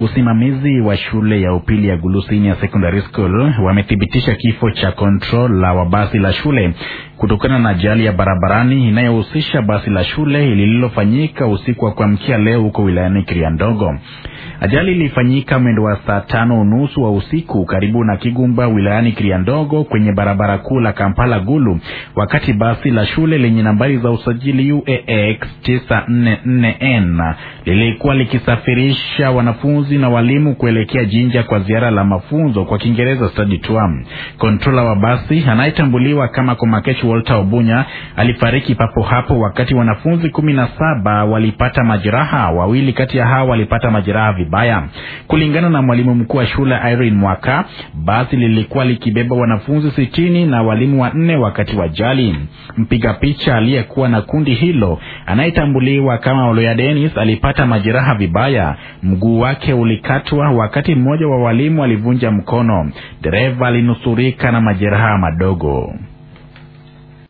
Usimamizi wa shule ya upili ya Gulu Senior Secondary School wamethibitisha kifo cha controller wa basi la shule kutokana na ajali ya barabarani inayohusisha basi la shule lililofanyika usiku wa kuamkia leo huko wilayani Kiriandogo. Ajali ilifanyika mwendo wa saa tano unusu wa usiku karibu na Kigumba wilayani Kiriandogo kwenye barabara kuu la Kampala Gulu, wakati basi la shule lenye nambari za usajili UAX 944N lilikuwa likisafirisha wanafunzi na walimu kuelekea Jinja kwa ziara la mafunzo kwa Kiingereza study tour. Kontrola wa basi anayetambuliwa kama Komakechi Walter Obunya alifariki papo hapo, wakati wanafunzi kumi na saba walipata majeraha. Wawili kati ya hao walipata majeraha vibaya. Kulingana na mwalimu mkuu wa shule Irene Mwaka, basi lilikuwa likibeba wanafunzi sitini na walimu wanne wakati wa ajali. Mpiga picha aliyekuwa na kundi hilo anayetambuliwa kama Oloya Dennis alipata majeraha vibaya. Mguu wake ulikatwa, wakati mmoja wa walimu alivunja mkono. Dereva alinusurika na majeraha madogo.